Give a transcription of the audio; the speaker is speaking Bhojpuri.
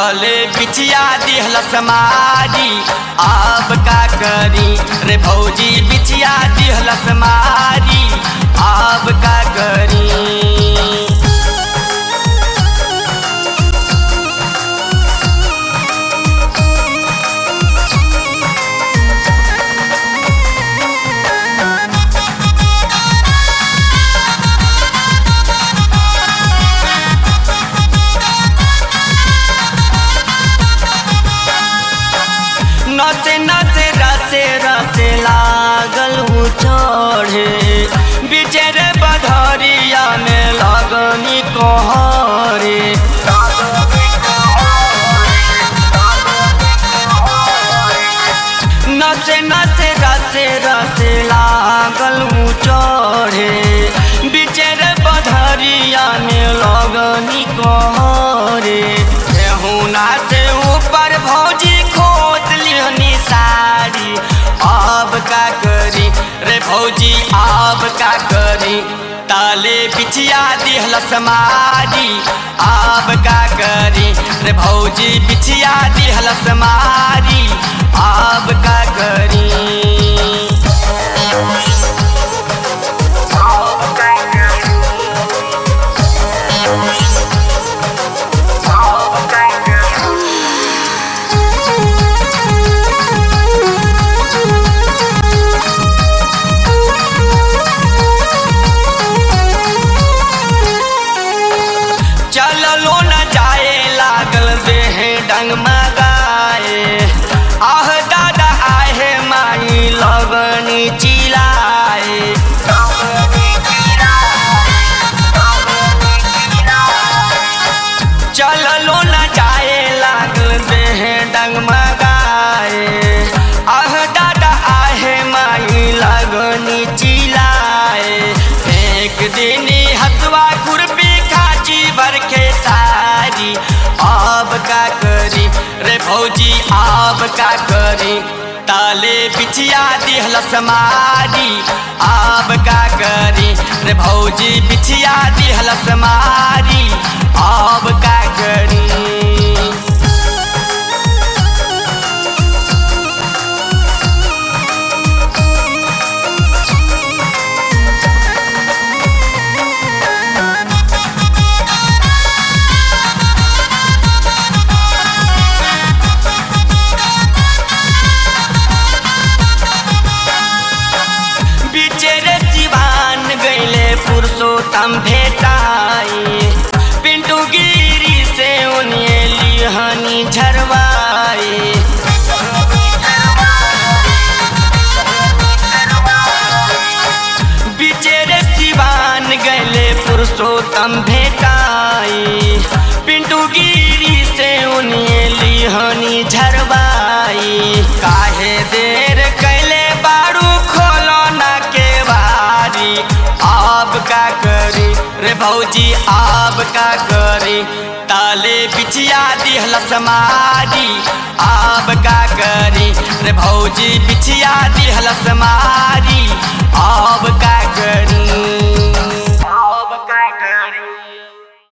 तले बिछिया दिहलस मारी अब का करी रे भौजी बिछिया दिहलस मारी अब का करी नचे नचे रसे रसे लागल हूँ चढ़े बिचर बधरिया में लगनी कहरे नचे नचे रसे रसे लागल हूँ चढ़े बिचर बधरिया में लगनी कहरे हुना से ऊपर भौजी खोत लिहनी साड़ी अब का करी रे भौजी अब का करी ताले बिछिया दिहलस मारी अब का करी रे भौजी बिछिया दिहलस मारी अब का करी चललो न जाए लागल देह डंग मगाए आह दादा आहे माई लगनी चिलाए चललो न जाए लागल देह डंग मगाए आह दादा आहे माई लगनी चिलाए एक दिन हथवा खुरपी खाची भर के सारी अब का करी रे भौजी अब का करी ताले बिछिया दिहलस मारी अब का करी रे भौजी बिछिया दिहलस मारी अब का करी बिचेरे सिवान गईले पुरुषोत्तम भेटाई पिंटू गिरी से उन्हें लिहनी झरवाई बिचेरे सिवान गईले पुरुषोत्तम भेटाई पिंटू गिरी से उन्हें लिहनी झरवाई काहे देर कैले बारू खोलो ना के बारी अब का करी रे भौजी अब का करी ताले बिछिया दिहलस मारी अब का करी रे भौजी बिछिया दिहलस मारी